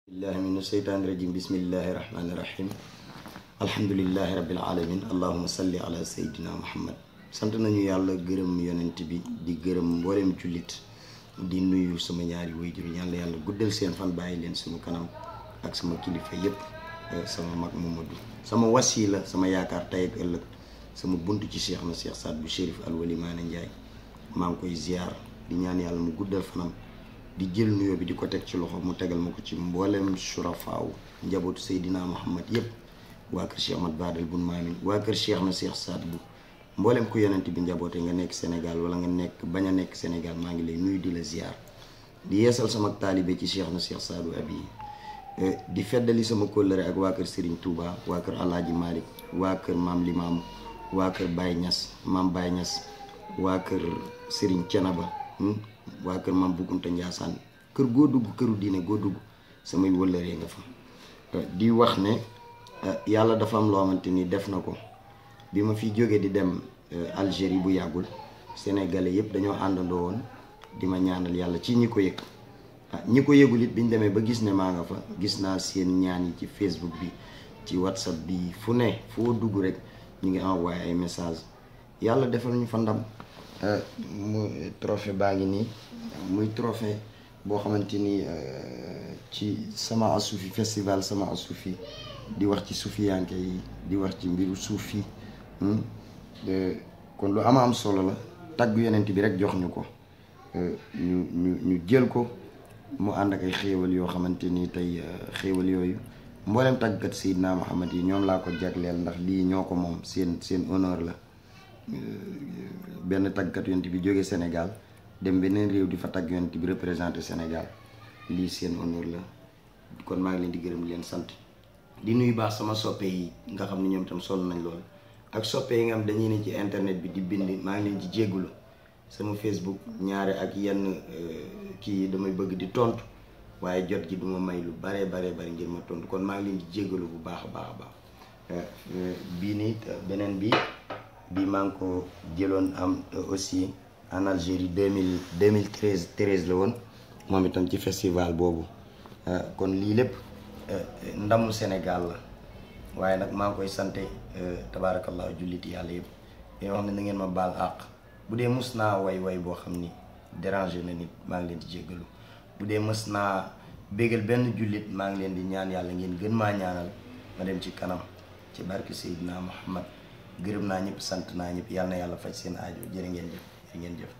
billahi min asheytaani rajim bismillahi rahmaani rahim alhamdulilahi rabbil alamin allahuma salli ala seydina muhammad sant nañu yàlla gërëm yonent bi di gërëm mbooleem jullit di nuyu sama ñaari wayjur yàlla yàlla guddal seen fan bàyyi leen suñu kanam ak sama kilifa yépp sama mag Mamadou sama wasila sama yaakaar tey ak ëllëg sama bunt ci cheikh na cheikh Saad bu Chérif Alwali Maane Njaay maa ngi koy ziar di ñaan yàlla mu guddal fanam di jël nuyoo bi di ko teg ci loxo mu tegal ma ko ci mboolem surafaaw njabootu Seydina Muhammad yépp waa kër Cheikh Ahmad Badal bun Maamin waa kër Cheikh na Cheikh Saad bu mboolem ku yonent bi njaboote nga nekk Sénégal wala nga nekk bañ a nekk Sénégal maa ngi lay nuyu di la ziar di yeesal sama taalibe ci Cheikh na Cheikh Saadu Abi di feddali sama kóllëre ak waa kër Serigne Touba waa kër Alaaji Malick waa kër Maam Limaamu waa kër Baye Niass Maam Baye Niass waa kër Serigne Thiénaba waa kër Maam Bukunta Njaasaan kër goo dugg këru diine goo dugg samay wëllëree nga fa di wax ne yàlla dafa am loo xamante ni def na ko bi ma fi jógee di dem Algérie bu yàggul sénégalais yëpp dañoo àndandoo woon di ma ñaanal yàlla ci ñi ko yëg ñi ko yëgul it biñ demee ba gis ne maa nga fa gis naa seen ñaan yi ci Facebook bi ci WhatsApp bi fu ne foo dugg rek ñu ngi envoyé ay message yàlla defal ñu fa ndam mu trophée baa ngi nii muy trophée boo xamante ni ci sama asufi festival sama asufi di wax ci sufiyanke yi di wax ci mbiru suuf yi kon lu ama am solo la tagg yonent bi rek jox ñu ko ñu ñu ñu jël ko mu ànd ak ay xéewal yoo xamante ni tey xéewal yooyu mboolem tàggkat Seydina Muhammad yi ñoom laa ko jagleel ndax lii ñoo ko moom seen seen honneur la benn tàggkat yonent bi jóge Sénégal dem beneen réew di fa tagg yonent bi représenté Sénégal lii seen honneur la kon maa ngi leen di gërëm di leen sant di nuyu baax sama soppe yi nga xam ne ñoom tam sonn nañ lool ak soppe yi nga xam dañuy ne ci internet bi di bind maa ngi leen ci jéggulu sama Facebook ñaare ak yenn kii damay bëgg di tontu waaye jot gi duma may lu bare bare bari ngir ma tontu kon maa ngi leen di jéggalu bu baax a baax a baax bii nii beneen bi bii maa ngi ko jëloon am aussi en Algérie deux mille deux mille treize treize la woon moom itam ci festival boobu kon lii lépp ndamu Sénégal la waaye nag maa ngi koy sante tabaarakallah julliti yàlla yëpp yoo xam ne na ngeen ma baal àq bu dee mës naa way way boo xam ni déranger na nit maa ngi leen di jéggalu bu dee mës naa bégal benn jullit maa ngi leen di ñaan yàlla ngeen gën maa ñaanal ma dem ci kanam ci barke Seydina Muhammad gërëm naa ñëpp sant naa ñëpp yàlla na yàlla faj seen aajo jërë ngeen jëf jërë ngeen jëf